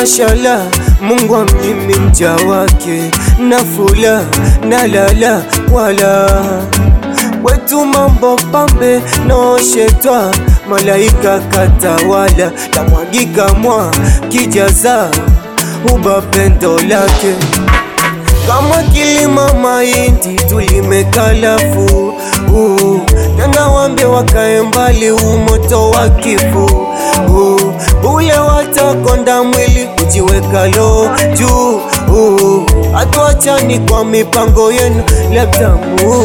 mashallah, Mungu amnyimi mja wake nafula na lala wala wetu mambo pambe noshetwa malaika katawala tamwagika mwa kijaza uba pendo lake kama kilima mahindi tulimekalafu uh, tena wambe wakae mbali umoto wa kifu uh, bule watakonda mwili kujiweka lo juu uh, hatuachani kwa mipango yenu labda Mungu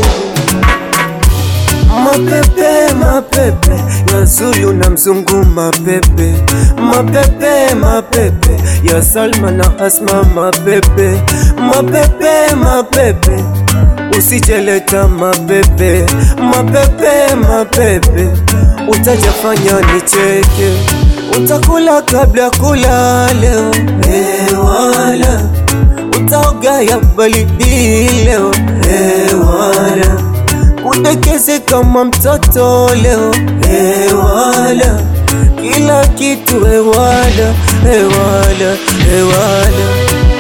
Mapepe, mapepe ya Zulu na mzungu, mapepe, mapepe, mapepe ya Salma na Asma, mapepe, mapepe, mapepe usijeleta mapepe, mapepe, mapepe utajafanya nicheke, utakula kabla kula leo ewala, utaoga ya baridi leo ewala udekeze kama mtoto leo ewala, kila kitu ewala, ewala, ewala.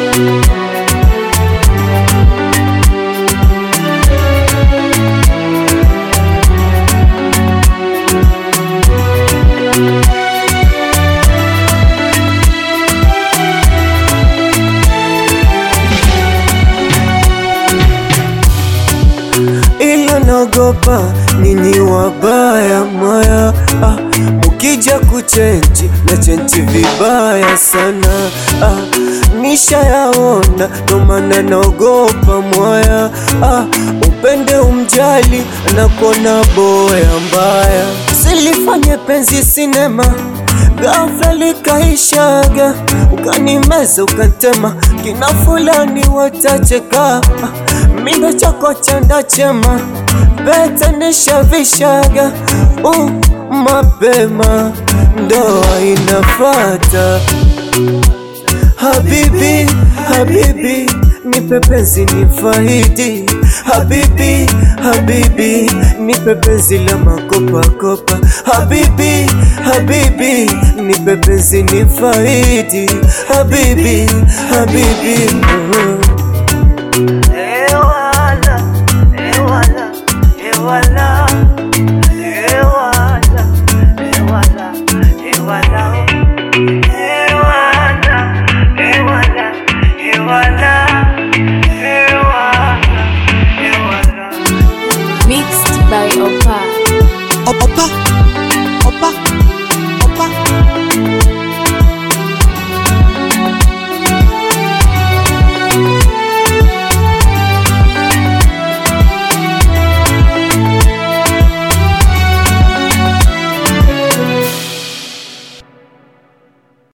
ila naogopa nyinyi wabaya mwaya ah, mukija kuchenji na chenji vibaya sana ah, nishayaona ndo maana naogopa mwaya ah, upende umjali nakona boya mbaya silifanye penzi sinema ghafla likaishaga ukanimeza ukantema kina fulani watacheka mindo chako chanda chema pete nishavishaga uh, mapema ndoa inafata Habibi, habibi, nipe penzi ni faidi. Habibi, habibi, nipe penzi la makopa kopa. Habibi, habibi, nipe penzi ni faidi. Habibi, habibi, uh. Ewala, ewala, ewala